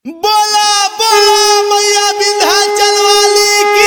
बोला बोला मैया विंध्याचल वाली की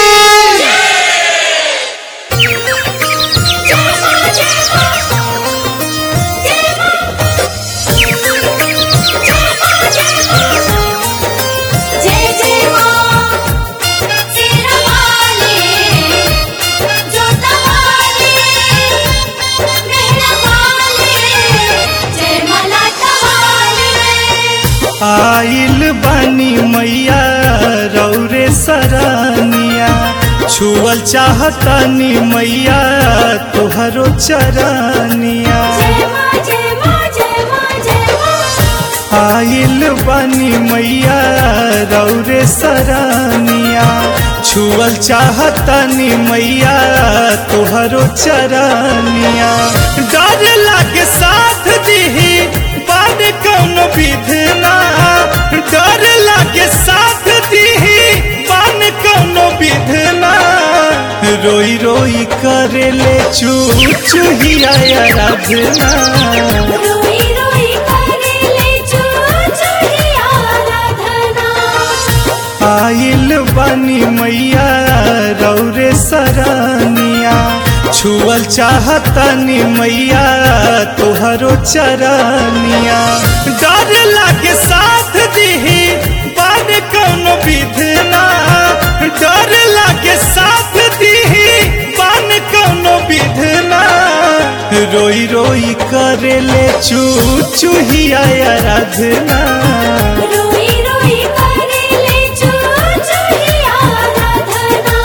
जय जय मां तेरा वाले जोता वाले मेहरा वाले जय मलाटा वाले आइल बानी मैया रौरे सरानिया छुअल चाहतानी मैया तोहरो चरानिया जय मां जय मां जय मां जय मां आइल बानी मैया रौरे सरानिया छुअल चाहतानी मैया तोहरो चरानिया डर लागे साथ दिही बाद कौन विधना डर लागे साथ दिही बान कौन विधना रोई रोई करेले चू चूहिया आराधना रोई रोई करेले चू चूही आराधना आइल बानी मैया रौरे सरानिया छुअल चाहतानी मैया तोहरो चरानिया डर लागे साथ दिही बाद कौन विधना डर लागे साथ दिही बान कौन विधना रोई रोई करेले चू चूहिया आराधना रोई रोई करेले चू चूही आराधना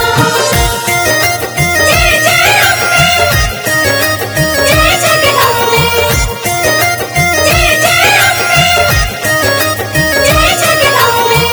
जय जय अम्बे जय जगदम्बे जय जय अम्बे जय जगदम्बे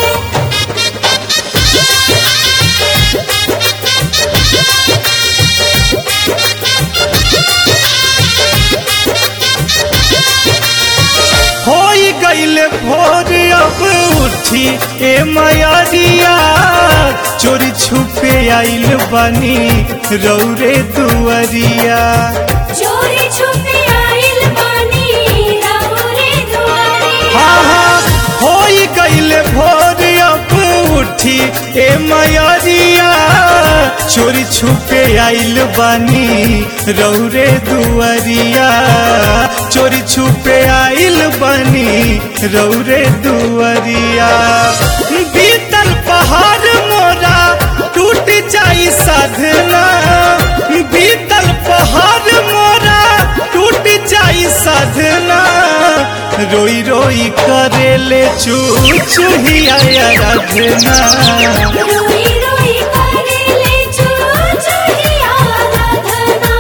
होई गईले भोर अब उठी ए मयरिया चोरी छुपे आइल बानी रौरे दुअरिया चोरी छुपे आइल बानी राहुरे दुआरे हाँ हाँ होई गईले भोर अब उठी ए मयरिया चोरी छुपे आइल बानी रौरे दुअरिया चोरी छुपे आइल बानी रौरे दुअरिया बीतल पहाड़ मोरा टूट जाई साधना बीतल पहाड़ मोरा टूट जाई साधना रोई रोई करेले चू चूहिया आराधना रोई रोई करेले चू चूही आराधना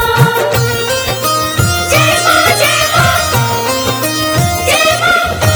जय मां जय मां जय मां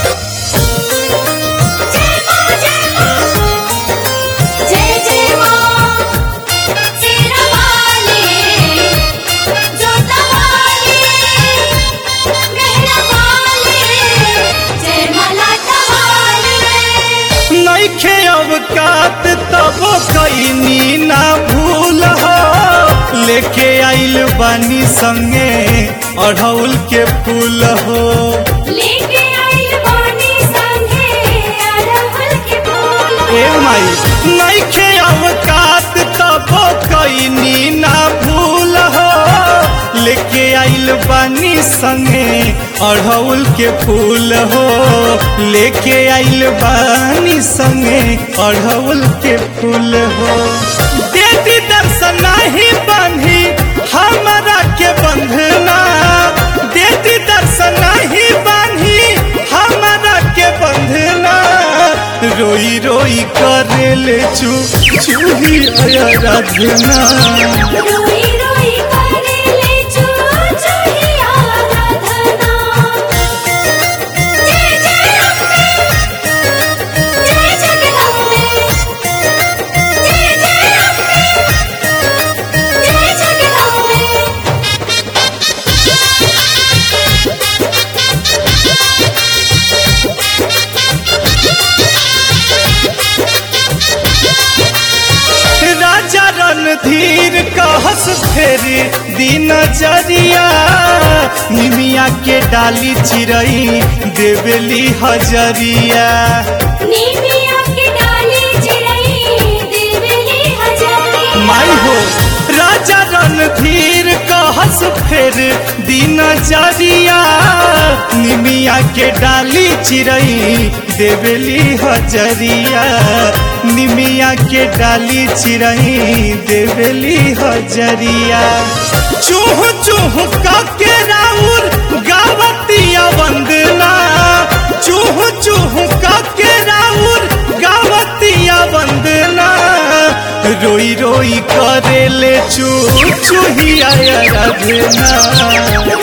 जय मां जय मां जय जय मां तेरा वाले जोता वाले मेहरा वाले जय मलाटा वाले नैखे अवकात तब कैनी ना भूल हो लेके आइल बानी संगे अढ़ौल के फूल हो लेके आइल बानी संगे अरहुल के फूल ए माई नैखे अवकात तब कैनी ना भूल हो लेके आइल बानी संगे अढ़ौल के फूल हो लेके आइल बानी संगे अढ़ौल के फूल हो देवी दर्शन नहीं बांधी हमरा के बंधना देवी दर्शन नहीं बांधी हमरा के बंधना रोई रोई करेले चू चूही आराधना रोई रोई करेले चू चूही आराधना जय जय अम्बे जय जगदम्बे जय जय अम्बे जय जगदम्बे राजा रणधीर कहस फेरी दिन जरिया निमिया के डाली चिरई देवेली हजरिया नी फेर दिन जरिया निमिया के डाली चिरई देवेली हजरिया निमिया के डाली चिरई देवेली हजरिया चूह चूह के राउर गावतिया वंदना चूह चूह के राउर गावतिया वंदना रोई रोई करेले चू चूहिया रघना